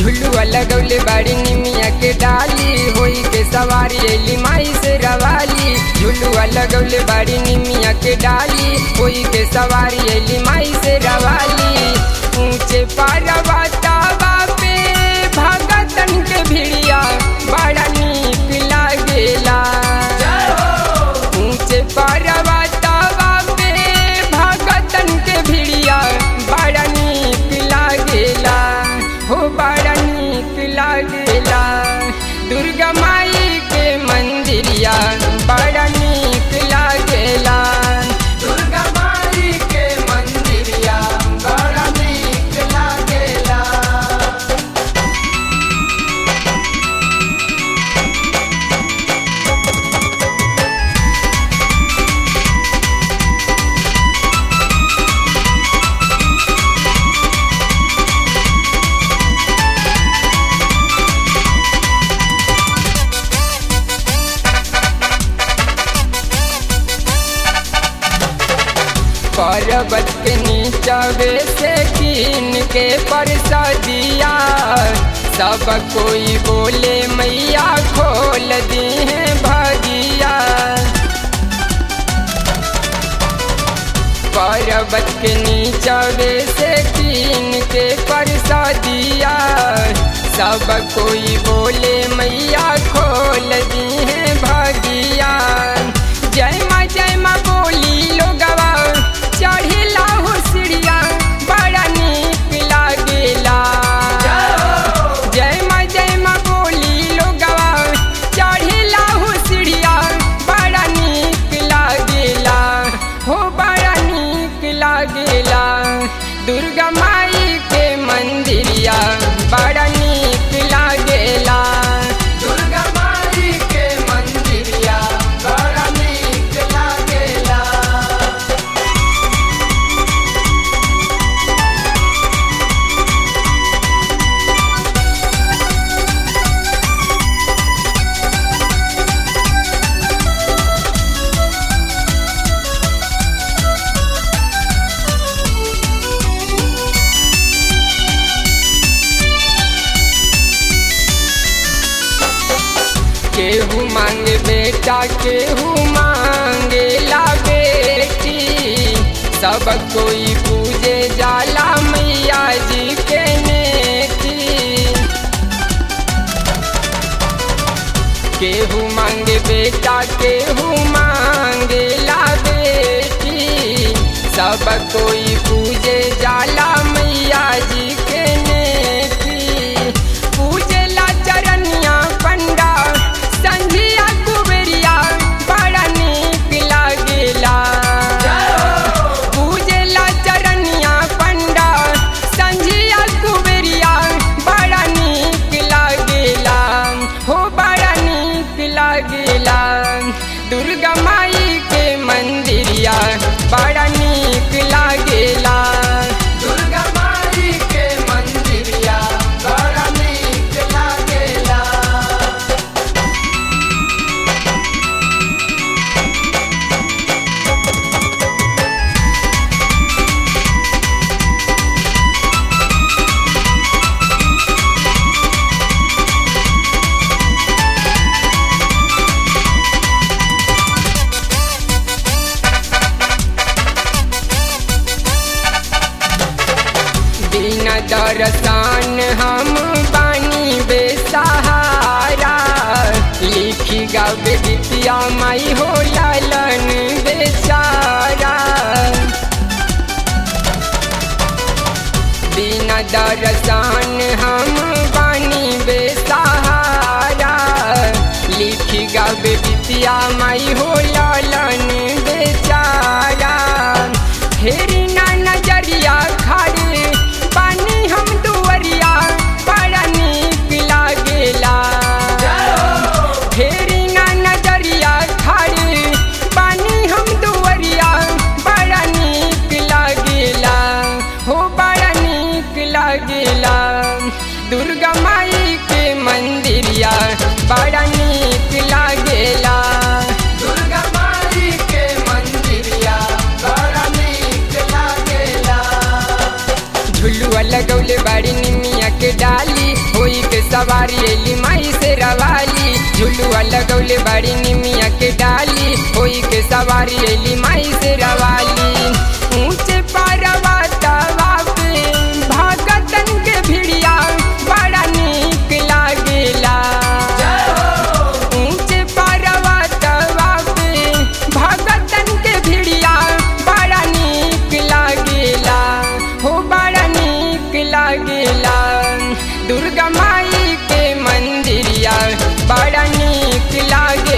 झुलुआ लगौले बाड़ी निमिया के डाली होई के सवारी एली माई से रवाली झुलुआ लगौले बाड़ी निमिया के डाली होई के सवारी एली माई से रवाली ऊंचे पारवतावा पे भगतन के भिड़िया बड़ा नीक लागेला ऊंचे पारवतावा पे भगतन के भिड़िया बड़ा नीक लागेला हो बड़ा नीक लागेला दुर्गा माई के मंदिरिया बड़ा नीक लागेला दुर्गा माई के मंदिरिया बड़ा नीक लागेला पर्वत के नीचवे से कीन के परसदिया सब कोई बोले मैया खोल दी है भगिया पर्वत के नीचवे से कीन के परसदिया सब कोई बोले मैया खोल दी है भगिया जय माँ जय माँ बोली लोगवा चढ़ेला हो सीढ़िया बड़ा नीक लागेला जय माँ जय माँ बोली लोगवा चढ़ेला हो सीढ़िया बड़ा नीक लागेला हो बड़ा नीक लागेला दुर्गा माई के मंदिरिया बड़ा नीक लागेला दुर्गा माई के मंदिरिया बड़ा नीक लागेला केहू मांगे बेटा केहू मांगे ला बेटी सब कोई पूजे जाला मैया जी के नेकी केहू मांगे बेटा केहू मांगे ला बेटी सब कोई पूजे जाला मैया जी के नेकी पूजेला चरनिया पंडा संझिया कुबेरिया बड़ा नीक लागेला पूजेला चरनिया पंडा संझिया कुबेरिया बड़ा नीक लागेला हो बड़ा नीक लागेला दुर्गा माई के मंदिरिया बड़ा नीक लागेला दुर्गा माई के मंदिरिया बड़ा नीक लागेला बिना दरसान हम बानी बेसहारा लिखी गावे बितिया माई हो लालन बेचारा बिना दरसान हम बानी बेसहारा लिखी गावे बितिया माई हो लालन बेचारा फेरी ना नजरिया खाड़ी पानी हम दुवरिया बड़ा नीक लागेला फेरी ना नजरिया खाड़ी पानी हम दुवरिया बड़ा नीक लागेला हो बड़ा नीक लागेला दुर्गा माई के मंदिरिया बड़ा नीक लागेला दुर्गा माई के मंदिरिया बड़ा नीक लागेला झुलुआ लगौले बाड़ी निमिया के डाली हो सवारी अली माई से रवाली झुलुआ लगौले बड़ी निमिया के डाली होई के सवारी अली माई से रवाली ऊंचे पारवा तवा पे भगतन के भिड़िया बड़ा नीक लागेला ऊंचे पारवा तवा पे भगतन के भिड़िया बड़ा नीक लागेला हो बड़ा नीक लागेला दुर्गा माई के मंदिरिया बड़ा नीक लागे